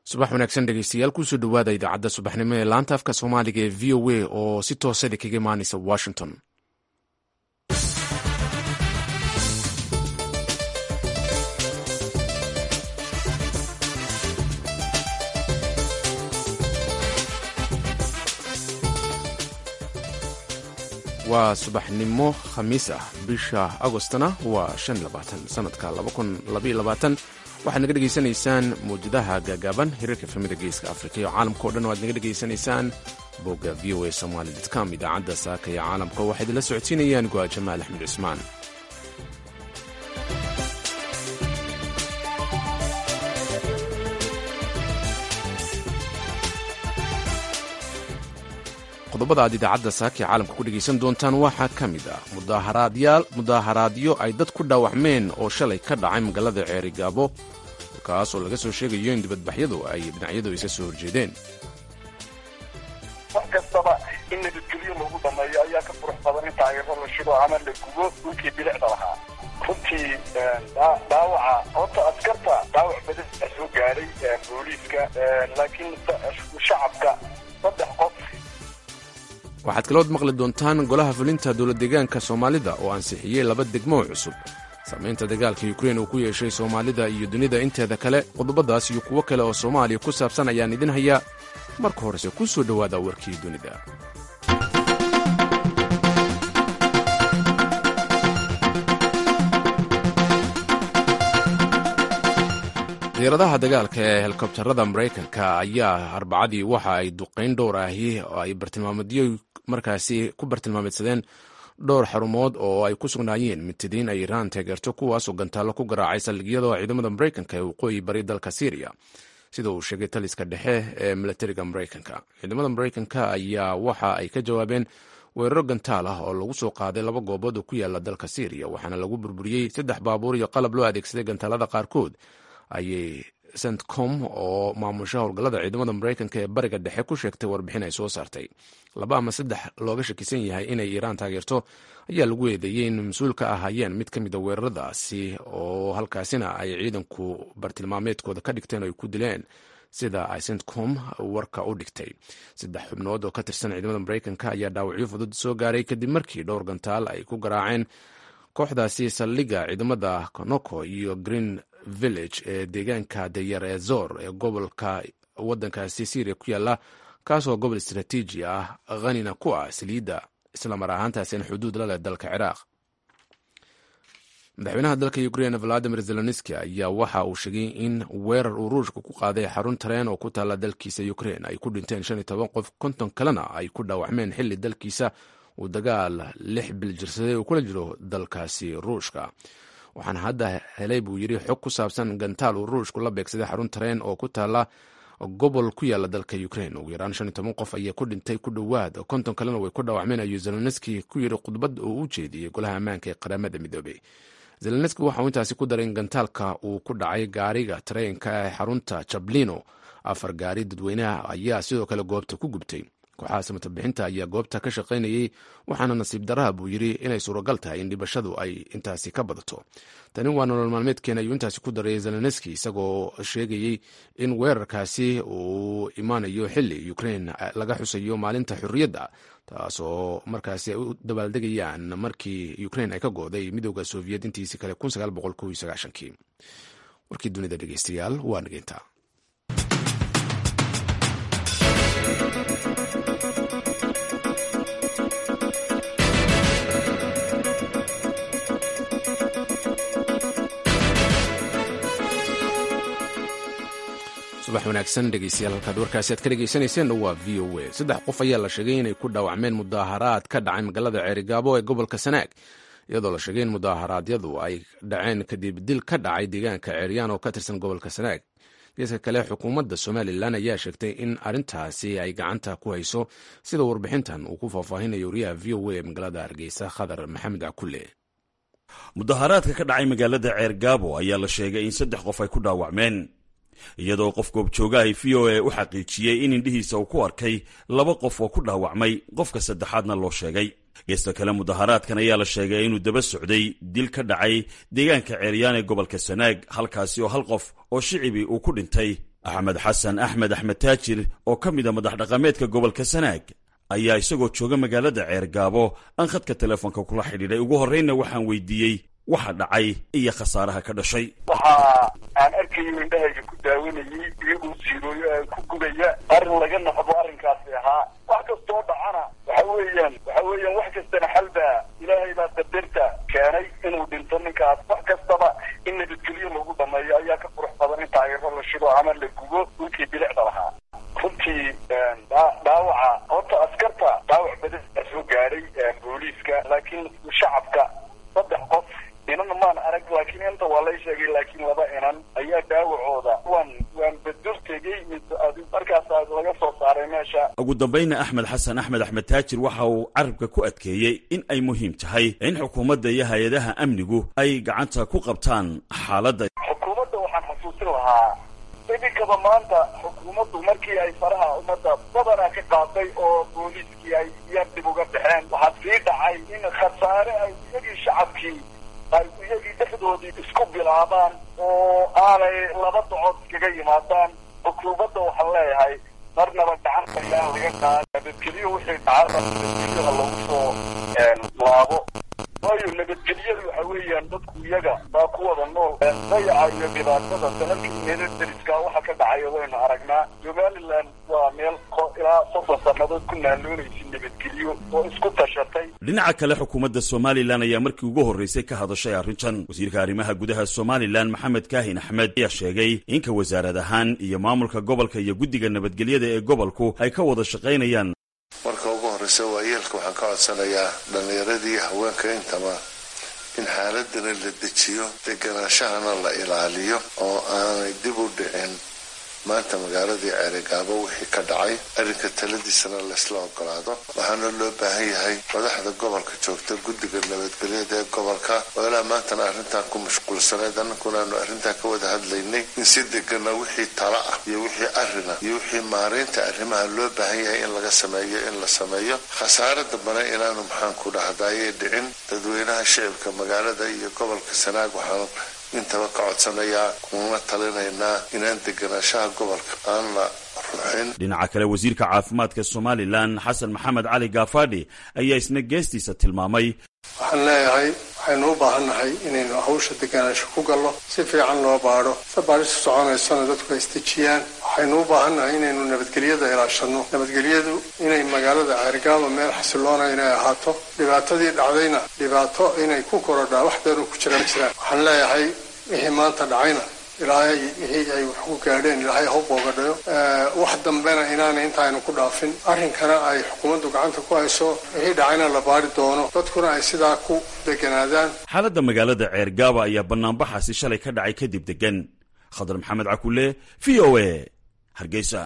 subax wanaagsan dhegeystayaal kusoo dhowaada idaacadda subaxnimo ee laanta afka soomaaliga ee v o a oo si toosada kaga imaanaysa washington waa subaxnimo khamiis ah bisha agostna waa sanadka waxaad naga dhegaysanaysaan mawjadaha gaagaaban hirarka efamida geeska afrika iyo caalamka o dhan o aad naga dhegaysanaysaan bogga v o a somaly com idaacadda saaka iyo caalamka waxaa idinla socodsiinayaan go'a jamaal axmed cusmaan qodobada aad idaacadda saaka ee caalamka ku dhegaysan doontaan waxaa ka mid ah mudaaharaadyo ay dad ku dhaawacmeen oo shalay ka dhacay magaalada ceerigaabo kaas oo laga soo sheegayo in dibadbaxyadu ay dhinacyadu isa soo horjeedeen wax kastaba in nabadgelyo lagu dhameeyo ayaa ka qurux badan in taageero la shido ama la gubo dhulkii bilicda lahaa runtii dhaawaca horta askarta dhaawac badan aa soo gaadhay booliiska laakiin shacabka saddex qof waxaad kalood maqli doontaan golaha fulinta dowladdeegaanka soomaalida oo ansixiyey laba degmo cusub saamaynta dagaalka yukrain uu ku yeeshay soomaalida iyo dunida inteeda kale qodobadaas iyo kuwo kale oo soomaaliya ku saabsan ayaan idin hayaa marka horese ku soo dhowaada warkii dunida diyaaradaha dagaalka ee helikobtarada maraykanka ayaa arbacadii waxa ay duqayn dhowr ahi oo ay bartilmaameedyo markaasi ku bartilmaameedsadeen dhowr xarumood oo ay ku sugnaayeen mitidiin ay iraan taageerto kuwaasoo gantaallo ku garaacay saldhigyada ciidamada maraykanka ee waqooyi bari dalka syriya sida uu sheegay taliska dhexe ee milatariga maraykanka ciidamada maraykanka ayaa waxa ay ka jawaabeen weeraro gantaal ah oo lagu soo qaaday laba goobood oo ku yaala dalka syriya waxaana lagu burburiyey saddex baabuur iyo qalab loo adeegsaday gantaalada qaarkood ayay centcom oo maamusha howlgallada ciidamada maraykanka ee bariga dhexe ku sheegtay warbixin ay soo saartay laba ama saddex looga shakisan yahay inay iiraan taageerto ayaa lagu eedeeyey in mas-uul ka ahaayeen mid ka mida weeraradaasi oo halkaasina ay ciidanku bartilmaameedkooda ka dhigteen oo ay ku dileen sida ay centcom warka u dhigtay saddex xubnood oo ka tirsan ciidamada maraykanka ayaa dhaawacyo fudud soo gaaray kadib markii dhowr gantaal ay ku garaaceen kooxdaasi saldhigga ciidamada konoko iyo green village ee deegaanka dayar ee zor ee gobolka wadankaasi syria ku yaala kaasoo gobol istraatiiji ah hanina ku ah saliidda islamar ahaantaasina xuduud la leh dalka ciraaq madaxweynaha dalka ukrain valadimir zelenski ayaa waxa uu sheegay in weerar uu ruushka ku qaaday xarun tareen oo ku taalla dalkiisa ukrain ay ku dhinteen shan iyo toban qof konton kalena ay ku dhaawacmeen xilli dalkiisa uu dagaal lix bil jirsaday uu kula jiro dalkaasi ruushka waxaan hadda helay buu yidhi xog ku saabsan gantaal uu ruushku la beegsaday xarun tareen oo ku taalla gobol ku yaala dalka ukrain ugu yaraan shan iyo toban qof ayaa ku dhintay ku dhowaad konton kalena way ku dhaawacmeen ayuu zelenski ku yidhi khudbad oo u jeediyey golaha ammaanka ee qaramada midoobey zelenski waxa uu intaasi ku daray in gantaalka uu ku dhacay gaariga tareenka ee xarunta jablino afar gaari dadweynaha ayaa sidoo kale goobta ku gubtay kooxaha samatabixinta ayaa goobta ka shaqaynayey waxaana nasiib daraha buu yidhi inay suuragal tahay in dhibashadu ay intaasi ka badato tani waa nolol maalmeedkeena ayuu intaasi ku daray zelenski isagoo sheegayey in weerarkaasi uu imaanayo xili ukrain laga xusayo maalinta xurriyadda taasoo markaasi ay u dabaaldegayaan markii ukrain ay ka gooday midooda soviet intiisi kale kii warkii dunida dhegeystayaal waa nageynta subax wanaagsan dhegeystayaal halkaad warkaasi aad ka dhegeysaneyseen waa v o a saddex qof ayaa la sheegay inay ku dhaawacmeen mudaaharaad ka dhacay magaalada ceerigaabo ee gobolka sanaag iyadoo la sheegay in mudaaharaadyadu ay dhaceen kadib dil ka dhacay deegaanka ceeryaan oo ka tirsan gobolka sanaag geeska kale xukuumadda somalilan ayaa sheegtay in arrintaasi ay gacanta ku hayso sida warbixintan uu ku faahfaahinayo wariyaha v o a ee magaalada hargeysa khadar maxamed cakule mudaharaadka ka dhacay magaalada ceergaabo ayaa la sheegay in saddex qof ay ku dhaawacmeen iyadoo qof goobjoogahay v o a u xaqiijiyey in indhihiisa uu ku arkay laba qof oo ku dhaawacmay qofka saddexaadna loo sheegay geesta kale mudaharaadkan ayaa la sheegay inuu daba socday dil ka dhacay deegaanka ceeryaan ee gobolka sanaag halkaasi oo hal qof oo shicibi uu ku dhintay axmed xasan axmed axmed taajir oo ka mid a madax dhaqameedka gobolka sanaag ayaa isagoo jooga magaalada ceergaabo aan khadka telefoonka kula xidhiidhay ugu horreynna waxaan weydiiyey waxa dhacay iyo khasaaraha ka dhashay waxa aan arkayo indhahayga ku daawanayay iyagoo siirooyo aan ku gubaya arrin laga noqdo arrinkaasi ahaa wax kastoo dhacana waxa weeyaan waxa weeyaan wax kastana xalbaa ilaahay baa qadarta keenay inuu dhinto ninkaas wax kastaba in nabadgelyo lagu dhameeyo ayaa ka qurux badan in taayiro la shido ama la gubo dhulkii bilicda lahaa runtii dhaawaca horta askarta dhaawac badan soo gaadhay booliiska laakiin shacabka saddex qof inana maan arag laakiin inta waa lay sheegay laakiin laba inan ayaa dhaawacooda waan waan badur tegey markaas laga soo saaray meesha ugu dambayna axmed xasan axmed axmed taajir waxa uu carabka ku adkeeyey in ay muhiim tahay in xukuumadda iyo hay-adaha amnigu ay gacanta ku qabtaan xaaladda xukuumadda waxaan xasuusin lahaa idinkaba maanta xukuumaddu markii ay faraha ummadda badanaa ka qaaday oo booliiskii ay yar dib uga baxeen waxaa sii dhacay in khasaare ay iyagii shacabkii ay iyagii dhexdoodii isku bilaabaan oo aanay laba docood iskaga yimaadaan xukuumadda waxaan leeyahay marnaba gacanta ilaa laga qaada nabadgelyo wixii dhacada nabadgelyaha lagu soo laabo waayo nabadgelyadu waxa weeyaan dadku iyaga baa ku wada nool dayaca iyo dhibaatada sanadkii meelo deriska waxa ka dhacaya waynu aragnaa somaliland waa meel ilaa soddon sannadood ku naaloonaysa nabadgelyo oo isku tashatay dhinaca kale xukuumadda somalilan ayaa markii ugu horreysay ka hadashay arrintan wasiirka arrimaha gudaha somalilan maxamed kaahin axmed ayaa sheegay inka wasaarad ahaan iyo maamulka gobolka iyo guddiga nabadgelyada ee gobolku ay ka wada shaqaynayaan marka ugu horreysa waayeelka waxaan ka codsanayaa dhallinyaradii haweenka intaba in xaaladana la dejiyo deganaashahana la ilaaliyo oo aanay dib u dhicin maanta magaaladii ceerigaabo wixii ka dhacay arrinka taladiisana laysla ogolaado waxaana loo baahan yahay madaxda gobolka joogta guddiga nabadgelyada ee gobolka oo ilaa maantana arrintan ku mashquulsaneed annaguna aanu arrintan ka wada hadlaynay in si degana wixii tala ah iyo wixii arrina iyo wixii maaraynta arrimaha loo baahan yahay in laga sameeyo in la sameeyo khasaare dambana inaanu maxaanku dhahdaayay dhicin dadweynaha shicibka magaalada iyo gobolka sanaag waxaan intaba ka codsanayaa kuna talinaynaa inaan deganaashaha gobolka aan la ruxin dhinaca kale wasiirka caafimaadka somalilan xasan maxamed cali gaafadhi ayaa isna geestiisa tilmaamay waxaan leeyahay waxaynu u baahannahay inaynu hawsha deganaansho ku gallo si fiican loo baadho se baadhisu soconaysona dadku ay isdejiyaan waxaynu u baahannahay inaynu nabadgelyada ilaashanno nabadgelyadu inay magaalada ceerigaaba meel xasiloona inay ahaato dhibaatadii dhacdayna dhibaato inay ku korodhaa wax deenu ku jiran jiraan waxaan leeyahay wixii maanta dhacayna ilaahay wixii ay wax ku gaadheen ilaahay ha boogadhayo wax dambena inaanay intaaynu ku dhaafin arrinkana ay xukuumaddu gacanta ku hayso wixii dhacayna la baari doono dadkuna ay sidaa ku deganaadaan xaaladda magaalada ceergaaba ayaa bannaanbaxaasi shalay ka dhacay kadib degan khadar maxamed cakule v o a hargeysa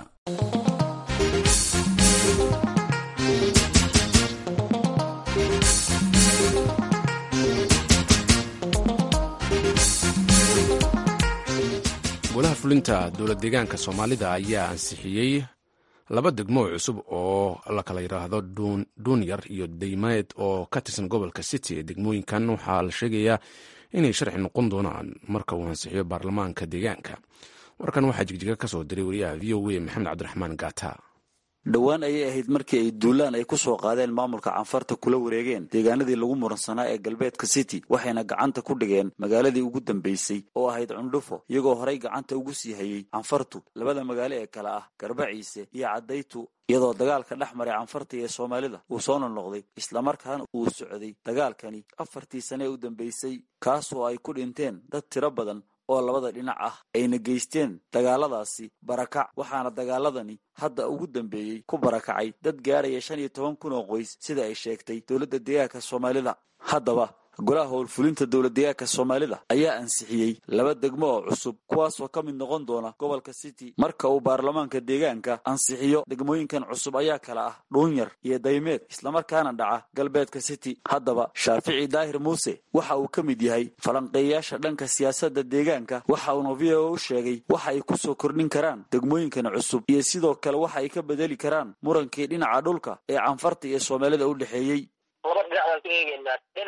golaha fulinta dowlad deegaanka soomaalida ayaa ansixiyey laba degmo cusub oo la kala yidhaahdo duunyar iyo daymeed oo ka tirsan gobolka city ee degmooyinkan waxaa la sheegayaa inay sharci noqon doonaan marka uu ansixiyo baarlamaanka deegaanka warkan waxaa jigjiga ka soo diray wariyaha v o a maxamed cabdiraxmaan gaata dhowaan ayay ahayd markii ay duulaan ay ku soo qaadeen maamulka canfarta kula wareegeen deegaanadii lagu muransanaa ee galbeedka city waxayna gacanta ku dhigeen magaaladii ugu dambaysay oo ahayd cundhufo iyagoo horay gacanta ugu sii hayey canfartu labada magaalo ee kale ah garbaciise iyo caddaytu iyadoo dagaalka dhex maray canfarta iyo soomaalida uu soo noqnoqday islamarkaana uu socday dagaalkani afartii sane ee u dambaysay kaasoo ay ku dhinteen dad tiro badan oo labada dhinac ah ayna geysteen dagaaladaasi barakac waxaana dagaaladani hadda ugu dambeeyey ku barakacay dad gaaraya shan iyo toban kun oo qoys sida ay sheegtay dowladda deegaanka soomaalida haddaba golaha howlfulinta dowlad deegaanka soomaalida ayaa ansixiyey laba degmo oo cusub kuwaasoo ka mid noqon doona gobolka city marka uu baarlamaanka deegaanka ansixiyo degmooyinkan cusub ayaa kala ah dhuunyar iyo daymeed islamarkaana dhaca galbeedka city haddaba shaafici daahir muuse waxa uu ka mid yahay falanqeeyayaasha dhanka siyaasadda deegaanka waxa uuna v o u sheegay waxa ay ku soo kordhin karaan degmooyinkan cusub iyo sidoo kale waxa ay ka bedeli karaan murankii dhinaca dhulka ee canfarta iyo soomaalida u dhexeeyey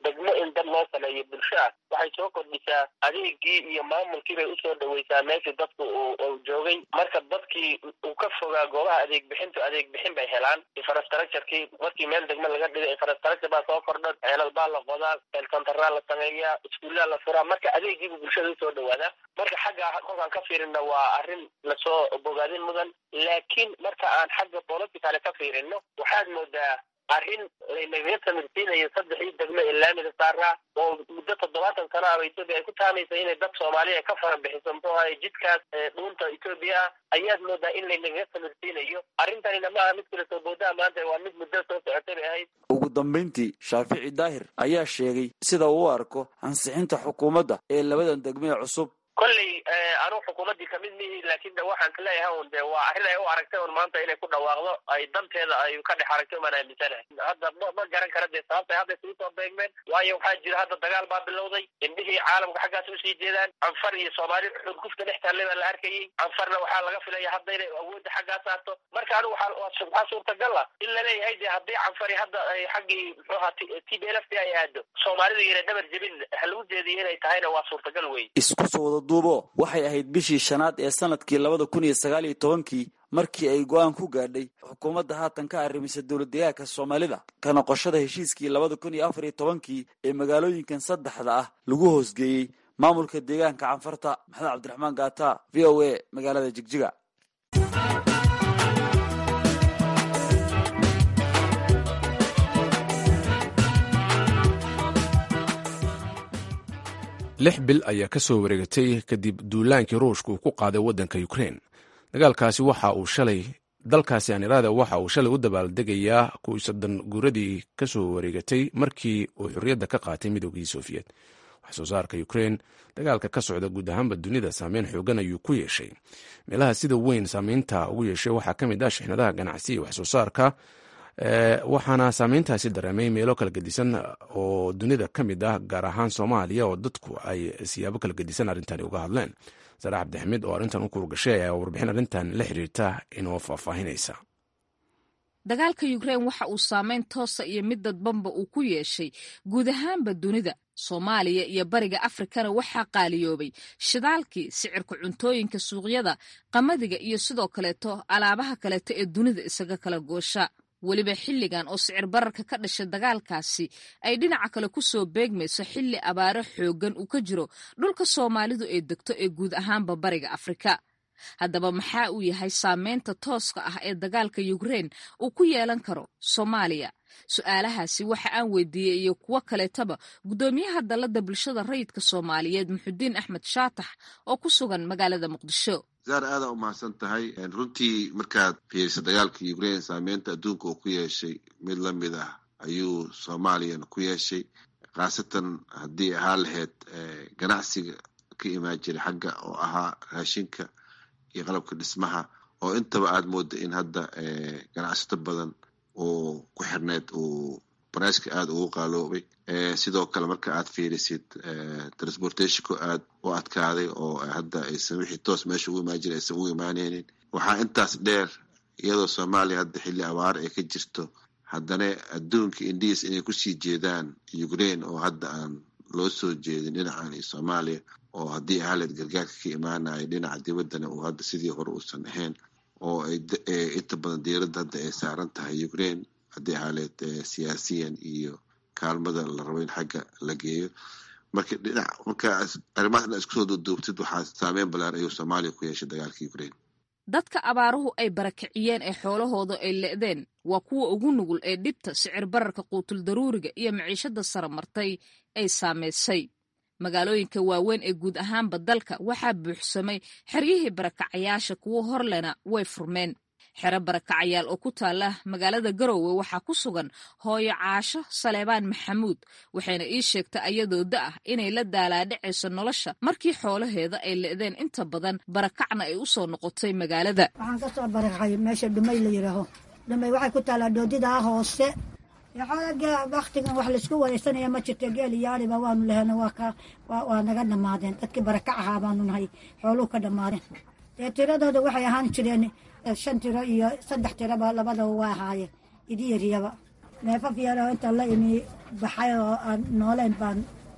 degmo in dad loo sameeyo bulsho ah waxay soo kordhisaa adeegii iyo maamulkii bay usoo dhaweysaa meeshii dadku uu joogay marka dadkii uu ka fogaa goobaha adeeg bixintu adeeg bixin bay helaan infrastructurekii markii meel degmo laga dhigay infrastructure baa soo kordha ceelal baa la qodaa eelkontaraa la sameeyaa iskuullaa la furaa marka adeegiibu bulshada usoo dhawaadaa marka xagga kolkaan ka fiirina waa arrin lasoo bogaadin mudan laakiin marka aan xagga politicale ka fiirino waxaad moodaa arrin laynaga samirsiinayo saddexii degmo ee laamiga saaraa oo muddo toddobaatan sano ah etoobiya ay ku taamaysa inay dad soomaaliya ka fara bixiso muxuu ahay jidkaas dhuunta etoobiya ah ayaad moodaa in laynaga samirsiinayo arrintanina ma aha mid kale soo boodaa maanta waa mid muddo soo socotay bay ahayd ugu dambayntii shaafici daahir ayaa sheegay sida uu u arko ansixinta xukuumadda ee labadan degmee cusub kolley anuu xukuumaddii kamid mihi laakiin de waxaan ka leeyahay un de waa arrin ay u aragtay un maanta inay ku dhawaaqdo ay danteeda ay ka dhex aragtay umaan aaminsanahay hadda ma ma garan kara dee sababtay hadda isugu soo beegmeen waayo waxaa jira hadda dagaal baa bilowday indhihii caalamka xaggaas usii jeedaan canfar iyo soomaali xudgufta dhex taallay baa la arkayay canfarna waxaa laga filaya hadda inay awoodda xaggaa saarto marka anigu waxaa suurtagal ah in laleeyahay de haddii canfari hadda ay xaggii muxuu ahaa t b l f t ay aado soomaalida yara dhabar jebin halagu jeediyo inay tahayna waa suurtagal wey duubo waxay ahayd bishii shanaad ee sanadkii labada kun iyo sagaal iyo tobankii markii ay go-aan ku gaadhay xukuumadda haatan ka arrimisay dowladdeegaanka soomaalida ka noqoshada heshiiskii labada kun iyo afar iyo tobankii ee magaalooyinkan saddexda ah lagu hoosgeeyey maamulka deegaanka canfarta maxamed cabdiraxmaan gaata v o a magaalada jigjiga lix bil ayaa ka soo wareegatay kadib duulaankii ruushka uu ku qaaday waddanka ukrein dagaalkaasi waxa uu shalay dalkaasi anirada waxa uu shalay u dabaaldegayaa kuwii soddon guuradii ka soo wareegatay markii uu xorriyadda ka qaatay midoogii sofiyeet wax soo saarka ukrein dagaalka ka socda guud ahaanba dunida saameyn xoogan ayuu ku yeeshay meelaha sida weyn saameynta ugu yeeshay waxaa ka mid ah shixnadaha ganacsi iyo wax soo saarka waxaana saameyntaasi dareemay meelo kala gedisan oo dunida ka mid ah gaar ahaan soomaaliya oo dadku ay siyaabo kala gedisan arrintani uga hadleen sarax cabdixamiid oo arrintan u kuurgashay ayaa warbixin arrintan la xiriirta inoo faahfaahinaysa dagaalka ukrein waxa uu saameyn toosa iyo mid dadbanba uu ku yeeshay guud ahaanba dunida soomaaliya iyo bariga afrikana waxaa qaaliyoobay shidaalkii sicirka cuntooyinka suuqyada qamadiga iyo sidoo kaleeto alaabaha kaleeto ee dunida isaga kala goosha weliba xilligan oo sicir bararka ka dhashay dagaalkaasi ay dhinaca kale ku soo beegmayso xilli abaaro xooggan uu ka jiro dhulka soomaalidu ay degto ee guud ahaanba bariga afrika haddaba maxaa uu yahay saameynta tooska ah ee dagaalka ukrein uu ku yeelan karo soomaaliya su-aalahaasi waxa aan weydiiyey iyo kuwo kaleetaba guddoomiyaha dalladda bulshada rayidka soomaaliyeed muxudiin axmed shaatax oo ku sugan magaalada muqdisho zaar aadaa u mahadsan tahay runtii markaad fiiriso dagaalka ukrain saameynta adduunka uu ku yeeshay mid la mid ah ayuu soomaaliyana ku yeeshay khaasatan haddii ahaa lahayd ganacsiga ka imaan jiray xagga oo ahaa raashinka iyo qalabka dhismaha oo intaba aad mooda in hadda ganacsato badan oo ku xirneyd uu barnaamijka aada ugu qaaloobay sidoo kale marka aad fiirisid transportationku aad u adkaaday oo hadda aysan wixii toos meesha ugu imaan jira aysan ugu imaaneynin waxaa intaas dheer iyadoo soomaaliya hadda xilli abaaro ay ka jirto haddana adduunka indiis inay kusii jeedaan ukrain oo hadda aan loo soo jeedin dhinacan iyo soomaaliya oo haddii ahaleed gargaarka ka imaanaya dhinaca dibaddana uu hadda sidii hore uusan ahayn oo inta badan diiradda hadda ay saaran tahay ukrain haddii ahaleed siyaasiyan iyo kaalmada la rabo in xagga la geeyo marka dhinac marka arrimahaas dhinac isku soo duuduubtid waxaa saameyn ballaar ayuu soomaaliya ku yeeshay dagaalka ukrain dadka abaaruhu ay barakiciyeen ee xoolahooda ay le'deen waa kuwa ugu nugul ee dhibta sicir bararka quutul daruuriga iyo maciishada sara martay ay saamaysay magaalooyinka waaweyn ee guud ahaanba dalka waxaa buuxsamay xeryihii barakacayaasha kuwo horlena way furmeen xero barakacayaal oo ku taala magaalada garowe waxaa ku sugan hooyo caasho saleebaan maxamuud waxayna ii sheegtay ayadoo da ah inay la daalaadhacayso nolosha markii xoolaheeda ay le'deen inta badan barakacna ay u soo noqotay magaalada waxaan ka soo barakacay meesha dhumay la yidhaaho dhumay waxay ku taalaa doodidaa hoose waktigan wax laisku wareysanaya ma jirto geel iyo ariba waanu lehena waa naga dhammaadeen dadkii barakac ahaa baanu nahay xooluhu ka dhammaadeen dee tiradooda waxay ahaan jireen shan tiro iyo saddex tiroba labadaba waa ahaayeen idiyariyaba neefaf yaroo intaan la imi baxay oo aan nooleen baan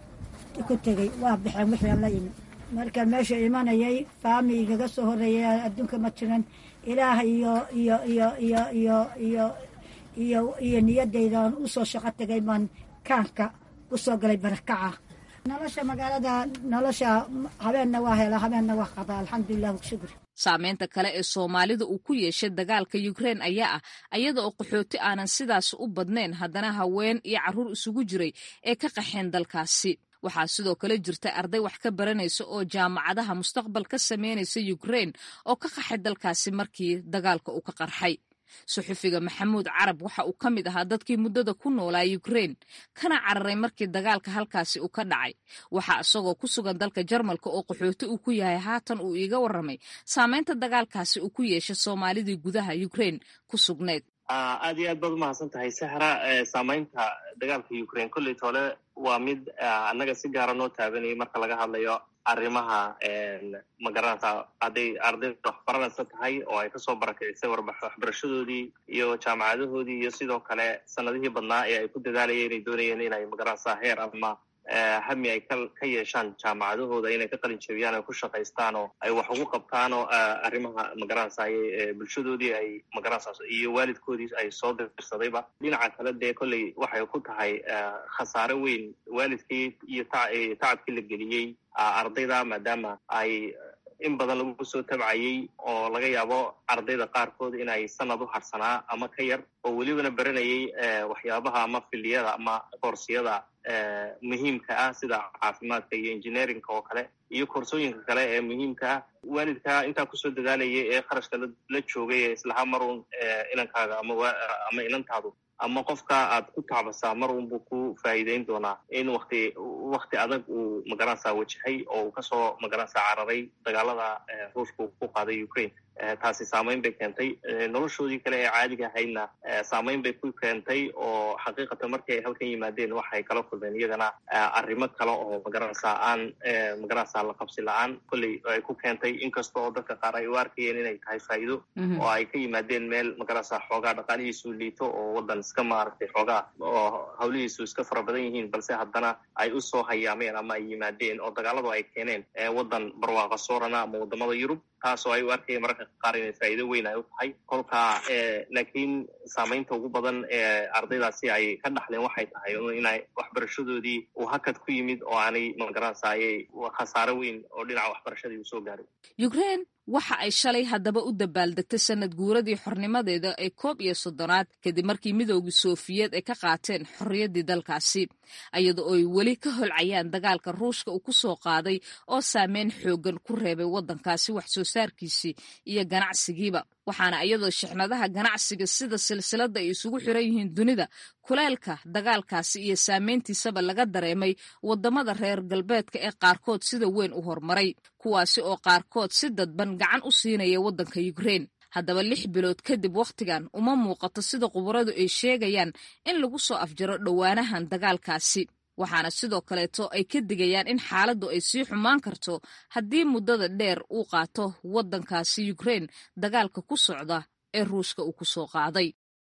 ku tegey waa baxeen wixii aan la imi markaan meesha imanayay faami igaga soo horreeyay adduunka ma jiran ilaah iyo iyo iyo iyo iyo iyo iyo iyo niyaddaydan u soo shaqo tegay baan kaanka u soo galay barakaca nolosha magaalada nolosha habeenna waa hela habeenna waa qadaa alxamdulilah shukri saameynta kale ee soomaalida uu ku yeeshay dagaalka yukrein ayaa ah ayada oo qaxooti aanan sidaas u badnayn haddana haween iyo carruur isugu jiray ee ka qaxeen dalkaasi waxaa sidoo kale jirta arday wax ka baranaysa oo jaamacadaha mustaqbal ka sameynaysa yukrein oo ka qaxay dalkaasi markii dagaalka uu ka qarxay suxufiga maxamuud carab waxa uu ka mid ahaa dadkii muddada ku noolaa yukrein kana cararay markii dagaalka halkaasi uu ka dhacay waxaa isagoo ku sugan dalka jarmalka oo qaxooti uu ku yahay haatan uu iiga warramay saameynta dagaalkaasi uu ku yeeshay soomaalidii gudaha yukrein ku sugneyd aad iyo aad baad umahadsan tahay sahra saameynta dagaalka ukraine kolley toole waa mid annaga si gaara noo taabanayay marka laga hadlayo arrimaha magaranata hadday ardayda waxbaranaysa tahay oo ay kasoo barakicisay waxbarashadoodii iyo jaamacadahoodii iyo sidoo kale sanadihii badnaa ee ay ku dadaalayeen inay doonayeen inay magaranaysa heer ama hami ay ka yeeshaan jaamacadahooda inay ka qalin jebiyaan ay ku shaqaystaan oo ay wax ugu qabtaan oo arrimaha magaranaysa bulshadoodii ay magaranaysa iyo waalidkoodii ay soo dirsadayba dhinaca kale dee kolley waxay ku tahay khasaare weyn waalidkii iyo tacabkii la geliyey ardayda maadaama ay in badan lagu soo tabcayey oo laga yaabo ardayda qaarkood inay sanad u harsanaa ama ka yar oo welibana baranayay waxyaabaha ama filiyada ama koorsiyada muhiimka ah sida caafimaadka iyo engineerinka oo kale iyo koorsooyinka kale ee muhiimka ah waalidka intaa kusoo dadaalayay ee kharashka la joogay ee islaha marun inankaaga ama inantaadu ama qofka aad ku tacbasaa mar unbuu ku faa'iideyn doonaa in wakti wakti adag uu magaranaysa wajahay oo uu kasoo magaranaysa cararay dagaalada ruushka uu ku qaaday ukraine taasi saameyn bay keentay noloshoodii kale ee caadiga ahaydna saameyn bay ku keentay oo xaqiiqatan markii ay halkan yimaadeen waxay kala kulmeen iyagana arrimo kale oo magaranaysa aan magaranaysa la qabsi la-aan kolley ay ku keentay inkasta oo dadka qaar ay u arkayeen inay tahay faa'iido oo ay ka yimaadeen meel magaranaysa xoogaa dhaqaalihiisu liito oo waddan iska maaragtay xoogaa oo hawlihiisu iska fara badan yihiin balse haddana ay u soo hayaameen ama ay yimaadeen oo dagaaladu ay keeneen waddan barwaaqa soorana ama waddamada yurub taasoo ay u arkayeen mararka qaar inay faa'iido weyn ay u tahay kolka laakiin saameynta ugu badan ee ardaydaasi ay ka dhaxleen waxay tahay inay waxbarashadoodii uu hakad ku yimid oo aanay magaranaysaayay khasaare weyn oo dhinaca waxbarashadii uu soo gaaray ukraine waxa ay shalay haddaba u dabaaldegtay sanad guuradii xornimadeeda ee koob iyo soddonaad kadib markii midoogii soofiyeed ay ka qaateen xorriyaddii dalkaasi iyada oo ay weli ka holcayaan dagaalka ruushka uu ku soo qaaday oo saameyn xooggan ku reebay waddankaasi wax soo saarkiisii iyo ganacsigiiba waxaana iyadoo shixnadaha ganacsiga sida silsiladda ay isugu xiran yihiin dunida kuleelka dagaalkaasi iyo saameyntiisaba laga dareemay waddamada reer galbeedka ee qaarkood sida weyn u horumaray kuwaasi oo qaarkood si dadban gacan u siinaya waddanka yukrein haddaba lix bilood kadib wakhtigan uma muuqato sida khubaradu ay sheegayaan in lagu soo afjaro dhowaanahan dagaalkaasi waxaana sidoo kaleeto ay ka digayaan in xaaladdu ay sii xumaan karto haddii muddada dheer uu qaato waddankaasi yukrein dagaalka ku socda ee ruushka uu ku soo qaaday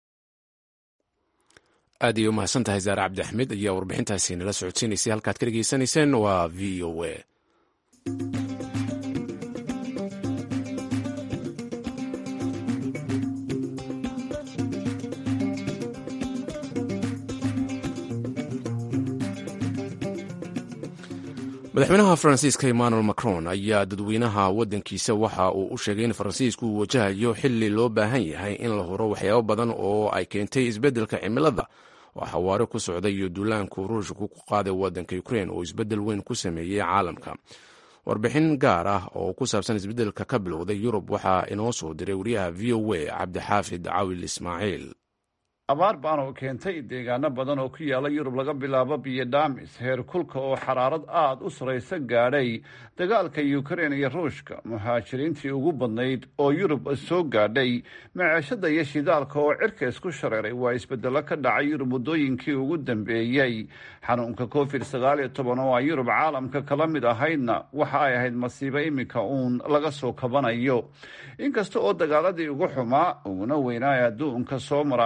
aad ayay u mahadsan tahay zaare cabdi axmed ayaa warbixintaasi nala socodsiinaysay halkaad ka dhegaysanayseen waa v o a madaxweynaha faransiiska emmanuel macron ayaa dadweynaha waddankiisa waxa uu u sheegay in faransiisku uu wajahayo xili loo baahan yahay in la huro waxyaabo badan oo ay keentay isbeddelka cimilada oo xawaare ku socda iyo duulaanku ruushku ku qaaday waddanka ukrein oo isbeddel weyn ku sameeyey caalamka warbixin gaar ah oo ku saabsan isbeddelka ka bilowday yurub waxaa inoo soo diray wariyaha v o a cabdixaafid cawil ismaaciil abaar baan oo keentay deegaano badan oo ku yaala yurub laga bilaabo biyo dhaamis heer kulka oo xaraarad aada u saraysa gaadhay dagaalka ukrein iyo ruushka muhaajiriintii ugu badnayd oo yurub soo gaadhay maceeshada iyo shidaalka oo cirka isku shareeray waa isbedelo ka dhacay yurub muddooyinkii ugu dambeeyey xanuunka covid sagaal iyo toban oo aan yurub caalamka kala mid ahaydna waxa ay ahayd masiibo iminka uun laga soo kabanayo inkasta oo dagaaladii ugu xumaa uguna weynaa adduunka soo mara ay ka bilo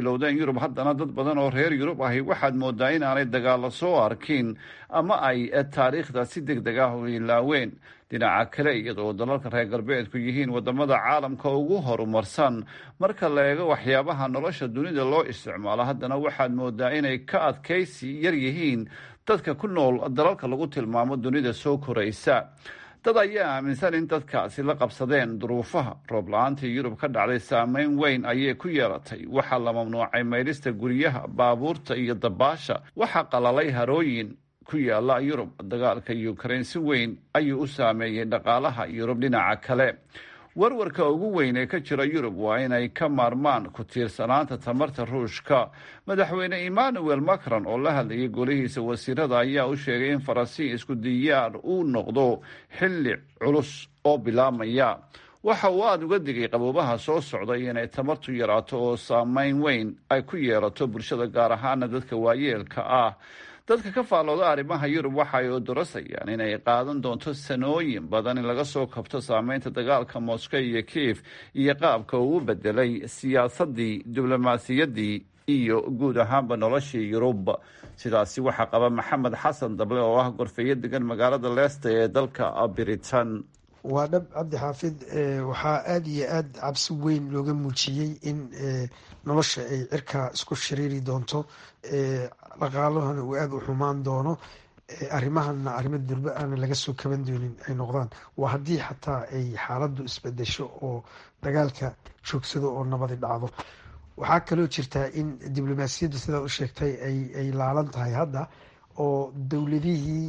bilowdeen yurub haddana dad badan oo reer yurub ahi waxaad moodaa inaanay dagaalo soo arkin ama ay taariikhda si deg deg ah u ilaaween dhinaca kale iyadoo dalalka reer galbeedku yihiin wadamada caalamka ugu horumarsan marka la eego waxyaabaha nolosha dunida loo isticmaalo haddana waxaad moodaa inay ka adkaysi yar yihiin dadka ku nool dalalka lagu tilmaamo dunida soo koraysa dad ayaa aaminsan in dadkaasi la qabsadeen duruufaha roob la-aantii yurub ka dhacday saameyn weyn ayay ku yeelatay waxaa la mamnuucay maydhista guryaha baabuurta iyo dabaasha waxaa qalalay harooyin ku yaala yurub dagaalka ukraine si weyn ayuu u saameeyey dhaqaalaha yurub dhinaca kale warwarka ugu weyn ee ka jira yurub waa inay ka maarmaan ku tiirsanaanta tamarta ruushka madaxweyne emmanuel macron oo la hadlayay golihiisa wasiirada ayaa u sheegay in faransiisku diyaar uu noqdo xilli culus oo bilaabmaya waxa uu aada uga digay qaboobaha soo socday inay tamartu yaraato oo saameyn weyn ay ku yeelato bulshada gaar ahaana dadka waayeelka ah dadka ka faallooda arrimaha yurub waxa ay odorasayaan inay qaadan doonto sanooyin badan in laga soo kabto saameynta dagaalka moscow iyo kiif iyo qaabka uu u bedelay siyaasadii diblomaasiyaddii iyo guud ahaanba noloshii yurub sidaasi waxaa qaba maxamed xasan dable oo ah gorfeyo degan magaalada leesta ee dalka britain waa dhab cabdi xaafid waxaa aada iyo aada cabsi weyn looga muujiyey in nolosha ay cirka isku shiriiri doonto dhaqaalahana uu aada u xumaan doono arrimahana arrimo durbe aana laga soo kaban doonin ay noqdaan waa haddii xataa ay xaaladdu isbedesho oo dagaalka joogsado oo nabadi dhacdo waxaa kaloo jirtaa in diblomaasiyaddu sidaad u sheegtay ay laalan tahay hadda oo dowladihii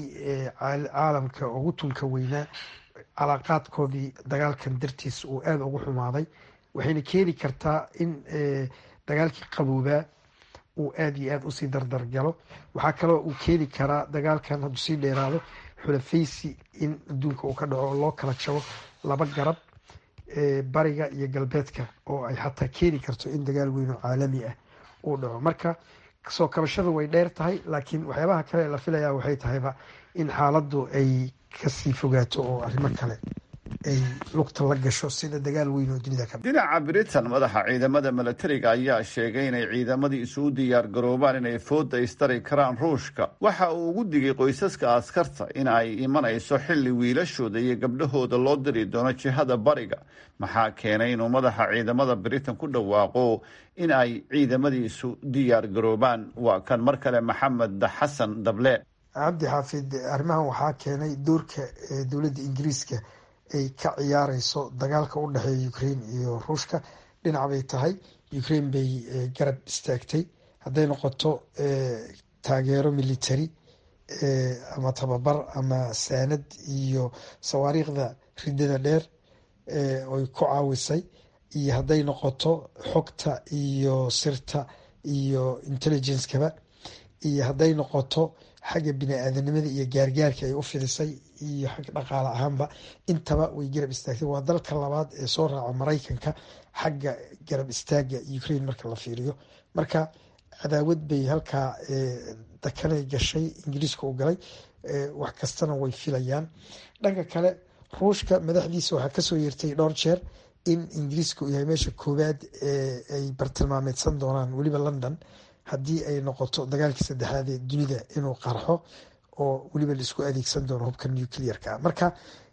caalamka ugu tunka weynaa calaaqaadkoodii dagaalkan dartiis uu aada ugu xumaaday waxayna keeni kartaa in dagaalkii qaboobaa uu aada iyo aada usii dardargalo waxaa kaloo uu keeni karaa dagaalkan hadduu sii dheeraado xulafaysi in adduunka uu ka dhaco oo loo kala jabo laba garab bariga iyo galbeedka oo ay xataa keeni karto in dagaal weyn oo caalami ah uu dhaco marka soo kabashadu way dheer tahay laakiin waxyaabaha kale la filaya waxay tahayba in xaaladdu ay kasii fogaato oo arrimo kale ay lugta la gasho sida dagaal weyn oo dunida ka dhinaca britain madaxa ciidamada milatariga ayaa sheegay inay ciidamadii isugu diyaar garoobaan inay fooda istari karaan ruushka waxa uu ugu digay qoysaska askarta in ay imanayso xilli wiilashooda iyo gabdhahooda loo diri doono jihada bariga maxaa keenay inuu madaxa ciidamada britain ku dhawaaqo in ay ciidamadiisu diyaar garoobaan waa kan mar kale maxamed xasan dable cabdi xaafid arrimahan waxaa keenay doorka dowladda ingiriiska ay ka ciyaareyso dagaalka u dhexeeya ukraine iyo ruushka dhinac bay tahay ukraine bay garab istaagtay hadday noqoto taageero military ama tababar ama saanad iyo sawaariikhda ridada dheer oy ku caawisay iyo hadday noqoto xogta iyo sirta iyo intelligencekaba iyo hadday noqoto xagga bini-aadanimada iyo gaargaarka ay u fidisay iyo xagga dhaqaale ahaanba intaba way garab istaagtay waa dalka labaad ee soo raaca maraykanka xagga garab istaaga ukraine marka la fiiriyo marka cadaawad bay halkaa dakanay gashay ingiriiska u galay wax kastana way filayaan dhanka kale ruushka madaxdiisa waxaa kasoo yeertay dhowr jeer in ingiriiska uu yahay meesha koowaad ay bartilmaameedsan doonaan weliba london haddii ay noqoto dagaalkii saddexaad ee dunida inuu qarxo oo weliba laisku adeegsan doono hubka nuclearka marka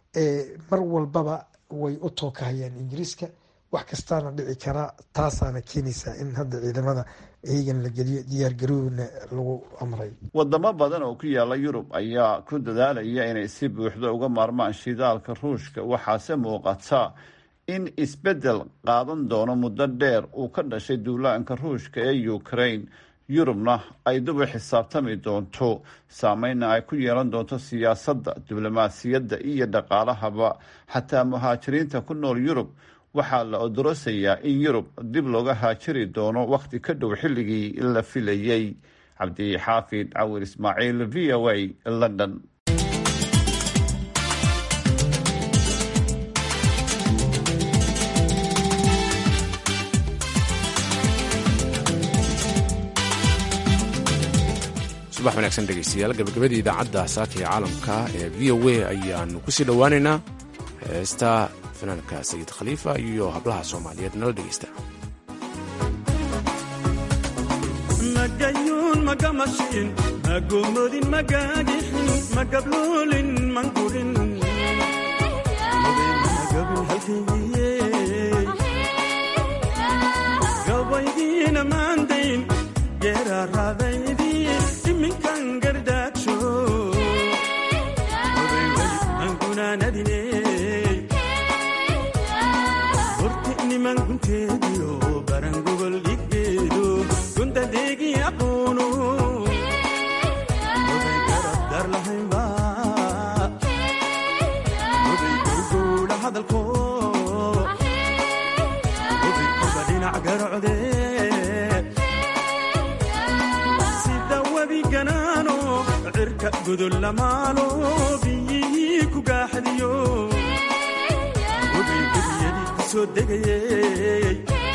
mar walbaba way u tookahayaan ingiriiska wax kastaana dhici karaa taasaana keenaysaa in hadda ciidamada eegan la geliyo diyaargarowna lagu amray wadamo badan oo ku yaala yurub ayaa ku dadaalaya inay si buuxda uga maarmaan shidaalka ruushka waxaase muuqata in isbeddel qaadan doono muddo dheer uu ka dhashay duulaanka ruushka ee ukraine yurubna ay dib u xisaabtami doonto saameynna ay ku yeelan doonto siyaasadda diblomaasiyadda iyo dhaqaalahaba xataa muhaajiriinta ku nool yurub waxaa la odorosayaa in yurub dib looga haajiri doono wakhti ka dhow xilligii la filayey cabdixaafid cawir ismaaciil v o a london subax wanaagsan dhegeystayaal gabagabadii idaacadda saaka ee caalamka ee v o a ayaanu kusii dhowaaneynaa heesta fanaanka sayid khaliifa iyo hablaha soomaaliyeed nala dhegeysta magamashin magomodin magagixin magabloolin mangurin magabin halkaygiye gabaydiina maandayn geeraaraadaydii iminkan gardaajo angunaanadine horti niman gunteediyo barangogol dhiggeedo gundadeegii aqoono oday garab dar lahaynba oday gowgowla hadalko oday kuba dhinac garocde sida webi ganaano cirka gudol lamaalo biyihii ku gaaxdiyo oday gebiyadii ku soo degayey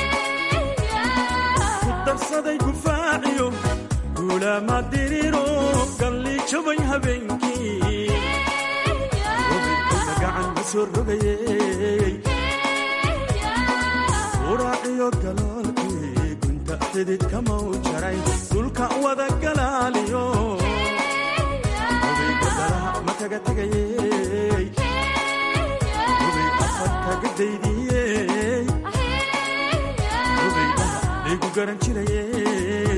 ku darsaday gufaaciyo guulaama diriro galli jabay habeenkii oday kolka gacan ma soo rogayey uraaciyo galoolkii gunta xididka mau jaray dhulka wada galaaliyo oday gadalaha ma kaga tegayey oday afar kaga daydiyey oday dhaha laygu garan jirayey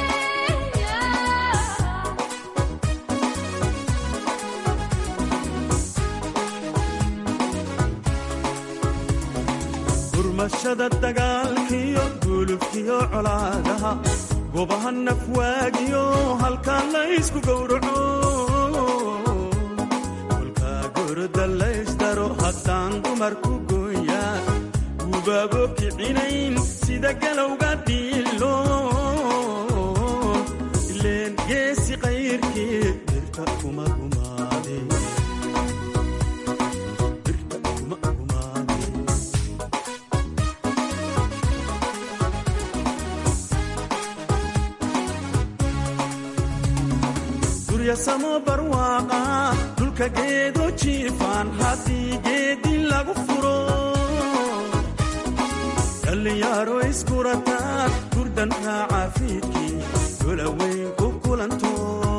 gurmashada dagaalkiyo gulubkiyo colaadaha gobaha nafwaagiyo halkaa laysku gowraco kolkaa goroda laysdaro haddaan dumarku gooya gubaabo kicinayn sida galowga dhiilo ileen geesi qayrkii birta kuma gumaade birta kuma gumaade guryasamo barwaaqa dhulka geedo jiifaan haddii geedi lagu furo dhallinyaro iskurataan gurdan raaca fiidkii dolaweyn ku kulanto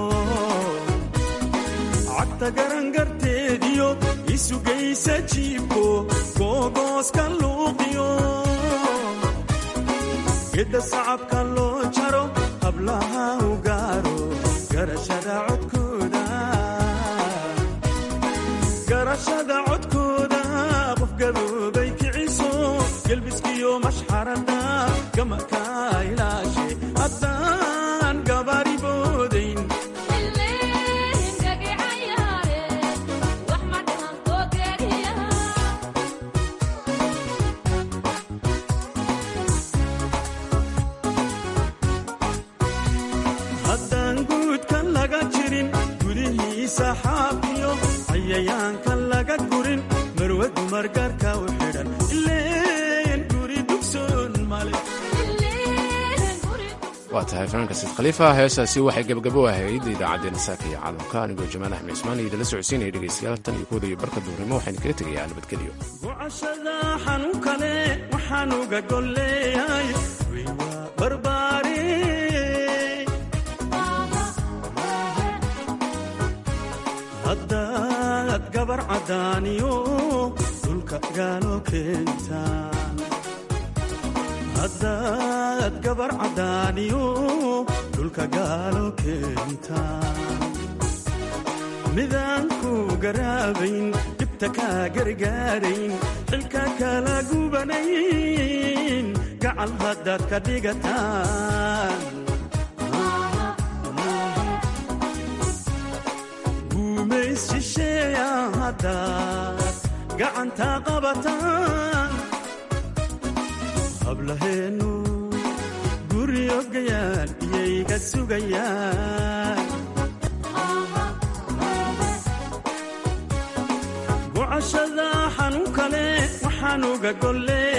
cagta garangarteediyo isugaysa jiibko googooska luuqiyo gedda sacabka loo jaro hablaha u gaaro garashada codkooda garashada codkooda qof gaboobay kiciso gelbiskiyo mashxarada gamaka ilaashe haddaan gabari boodayn haddaan guudka laga jirin gudihiisa xaafiyo cayayaanka laga gurin marwe dumar gaarka u xidhan ileen guri dugsoon male waa tahay fanaanka sayid khaliifa heesaasi waxay gebagabo ahayd idaacaddeenna saaka iyo caalamka anigoo jamaal axmed ismaan iyo idinla socodsiinaya dhegaystayaal tan iyo kooda iyo barka duurnimo waxaynu kaga tegayaa nabadgelyo gocashada xanuun kale waxaan uga golleeyahay way waa barbaare haddaad gabar caddaaniyo dhulka gaalo keentaan haddaad gabar caddaaniyo dhulka gaalo keentaan midaan ku garaabayn dhibta kaa gargaarayn xilka kala gubanayn gacal haddaad ka dhigataan guumays shisheeya haddaad gacanta qabataan hablaheennu guryogayaan iyayga sugayaan gocashada xanuun kale waxaan uga golle